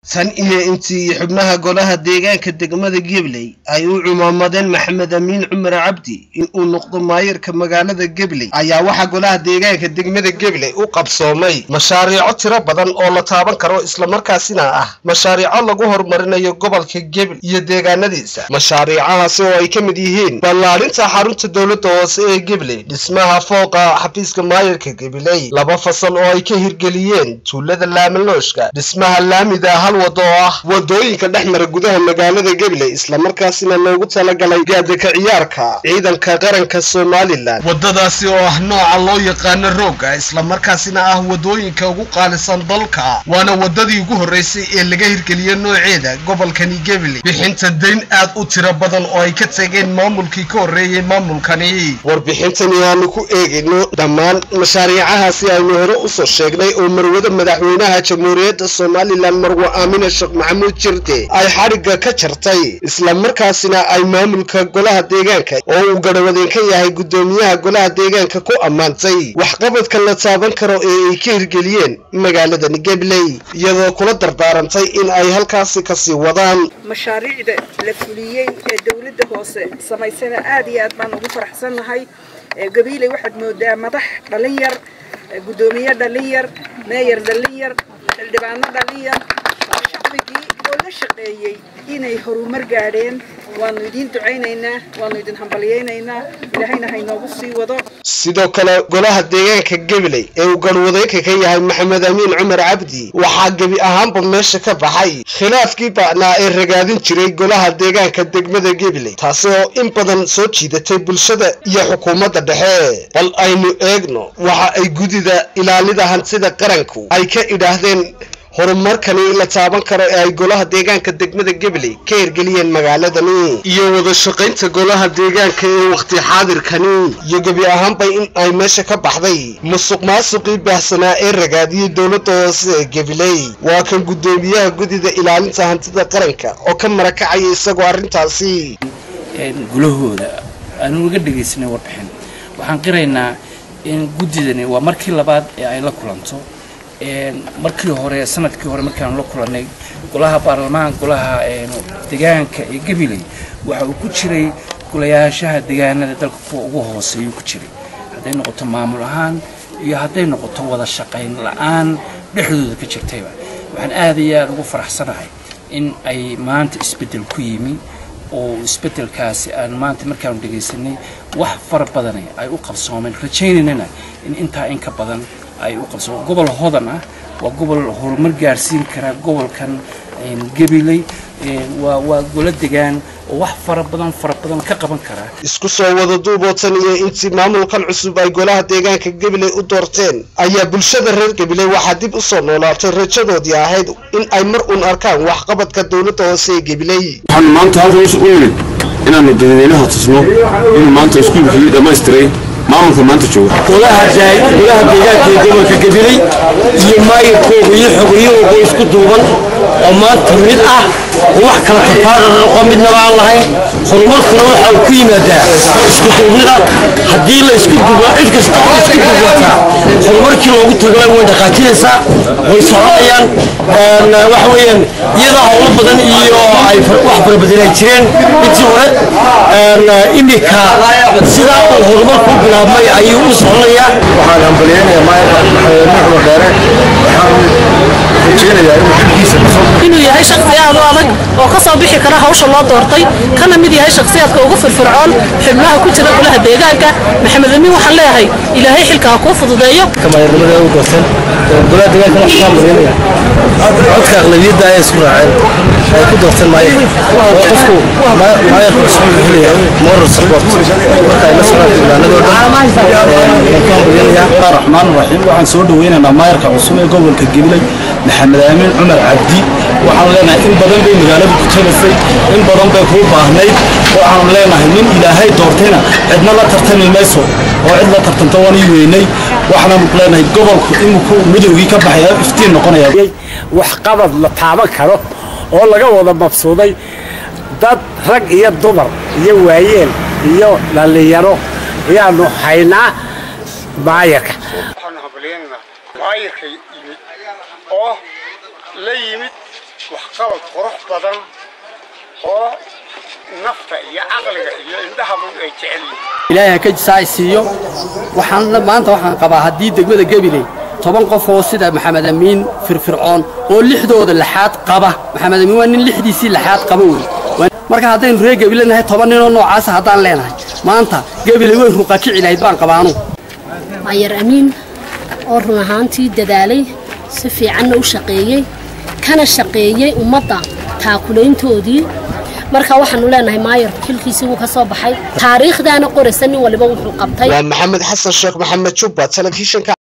tan iyo intii xubnaha golaha deegaanka degmada gebley ay u cumaamadeen maxamed amiin cumar cabdi in uu noqdo maayarka magaalada gebley ayaa waxaa golaha deegaanka degmada gebley u qabsoomay mashaariico tiro badan oo la taaban karo islamarkaasina ah mashaariico lagu horumarinayo gobolka gebley iyo deegaanadiisa mashaariicahaasi oo ay ka mid yihiin ballaarinta xarunta dowladda hoose ee gebley dhismaha fooqa xafiiska maayarka gebley laba fasal oo ay ka hirgeliyeen tuulada laamalooshka dhismaha laamida hal wado oo ah wadooyinka dhex mara gudaha magaalada gebley islamarkaasina loogu talagalay gaadaka ciyaarka ciidanka qaranka somalilan wadadaasi oo ah nooca loo yaqaano rooga islamarkaasina ah wadooyinka ugu qaalisan dalka waana wadadii ugu horreysay ee laga hirgeliyo nooceeda gobolkani gebley bixinta dayn aad u tiro badan oo ay ka tageen maamulkii ka horreeyey maamulkani warbixintani aanu ku eegayno dhammaan mashaariicahaasi aynu hore usoo sheegnay oo marwada madaxweynaha jamhuuriyadda somalilan marwa aamina sheekh maxamuud jirde ay xadhigga ka jartay islamarkaasina ay maamulka golaha deegaanka oo uu garhawadeen ka yahay guddoomiyaha golaha deegaanka ku ammaantay waxqabadka la taaban karo ee ay ka hirgeliyeen magaaladani gebley iyadoo kula dardaarantay in ay halkaasi kasii wadaan mashaariicda la fuliyey ee dowladda hoose samaysana aad iyo aad baan ugu faraxsannahay gabiiley waxaad moodaa madax dhalin yar guddoomiye dhalin yar meeyar dhalin yar xildhibaano dhalin yar shacbigii oo la shaqeeyey inay horumar gaadheen waanu idiin ducaynaynaa waanu idin hambalyaynaynaa ilaahayna haynoogu sii wado sidoo kale golaha deegaanka gebley ee uu garhwadeenka ka yahay maxamed amiin cumar cabdi waxaa gebi ahaanba meesha ka baxay khilaafkii ba'naa ee ragaadin jiray golaha deegaanka degmada gebley taasi oo in badan soo jiidatay bulshada iyo xukuumadda dhexe bal aynu eegno waxa ay gudida ilaalida hantida qaranku ay ka idhaahdeen horumarkani la taaban karo ee ay golaha deegaanka degmada gebley ka hirgeliyeen magaaladani iyo wada shaqaynta golaha deegaanka ee wakhti xaadirkani iyo gebi ahaanba in ay meesha ka baxday musuq maasuqii baahsanaa ee ragaadiyey dowladda hoose ee gebley waa kan guddoomiyaha gudida ilaalinta hantida qaranka oo ka marakacaya isagoo arrintaasi gulahooda aanu uga dhegaysanay warbixin waxaan qiraynaa in guddidani waa markii labaad ee ay la kulanto markii hore sanadkii hore markaanu la kulannay golaha baarlamaan golaha deegaanka ee gabiley waxa uu ku jiray golayaashaha deegaanada dalka kuwa ugu hooseeyuu ku jiray hadday noqoto maamul ahaan iyo hadday noqoto wada shaqayn la-aan dhexdooda ka jirtayba waxaan aad iyo aada ugu faraxsanahay in ay maanta isbeddel ku yimi oo isbeddelkaasi aan maanta markaanu dhegaysanay wax fara badana ay u qabsoomeen rajaynaynana in intaa in ka badan ay u qabso gobol hodan ah waa gobol horumar gaarsiin kara gobolkan gabiley waa waa golo degaan oo wax fara badan fara badan ka qaban kara isku soo wada duubootan iyo intii maamulkan cusub ay golaha deegaanka gabiley u doorteen ayaa bulshada reer gabiley waxaa dib u soo noolaatay rajadoodii ahayd in ay mar uun arkaan waxqabadka dowladda hoose ee gabiley waxaanu maanta halkan u nimid inaanu dadweynaha tusno inuu maanta iskuulkii dhammaystiray maamulka maanta jooga golaha deegaanka ee gobolka gabiley iyo maayirkooga iyo xogiyahooga isku duuban oo maanta mid ah oo wax kala tafaarara noqo midnaba aan lahayn horumarkuna waxa uu ku yimaadaa isku duubnida haddii la isku duubo cid kasta oo isku duubataa horumarkii loogu tagay way dhaqaajinaysaa way soconayaan waxa weeyaan iyadoo howlo badan iyo ay wax fara badan ay jireen intii hore imika sidaa uu horumarku bilaabmay ayuu u soconayaa waxaan hambalyaynayaa maayarka maxamed dheere waxaan rajaynayaa inuu xilkiisa inuu yahay shakhsiyaad u adag oo ka soo bixi kara hawsha loo doortay kana mid yahay shakhsiyaadka ugu firfircoon xubnaha ku jira golaha deegaanka maxamed amiin waxaan leeyahay ilaahay xilka ha kuu fududeeyo maayarnimada u doorteen golaha deegaanka waxaan hambalyaynaya codka aqlabiyadda ayay isku raaceen ay ku doorteen maayarka oo qofku maayarka cusub wuxuu leeyahay moral support marka ay la socdaan xildhibaanadoo dhan raxmaan raxiim waxaan soo dhaweynaynaa maayarka cusub ee gobolka gabiley maxamed aamin cumar cabdi waxaan leenahay in badan bay magaalada ku tagasay in badan bay kuu baahnayd waxaanu leenahay nin ilaahay doortayna cidna la tartami mayso oo cid la tartanta waan ii weynay waxaanu leenahay gobolku iminku midowgii ka baxaya iftiin noqonaya waxqabad la taaban karo oo laga wada mabsuuday dad rag iyo dumar iyo waayeel iyo dhallinyaro ayaanu haynaa maayarka waxaanu hambalyaynanaa maayarka yimid oo la yimid waxqabad qurux badan oo nafta iyo caqliga iyo indhahaba ay jecel yihiin ilaahay ha ka jisaay siiyo waxaan maanta waxaan qabaa haddii degmada gabiley toban qof oo sida maxamed amiin firfircoon oo lixdooda laxaad qaba maxamed amiin waa nin lixdiisii laxaad qaba wey marka haddaynu reer gebile nahay toban ninoo noocaasa haddaan leenahay maanta gabiley way ruqakici lahayd baan qabaanu maayar amiin oo run ahaantii dadaalay si fiicanna u shaqeeyey kana shaqeeyey ummadda taakulayntoodii marka waxaanu leenahay maayarku xilkiisii wuu ka soo baxay taariikhdaana qoraysa nin waliba wuxuu qabtay waa maxamed xasan sheekh maxamed jubba telefishinka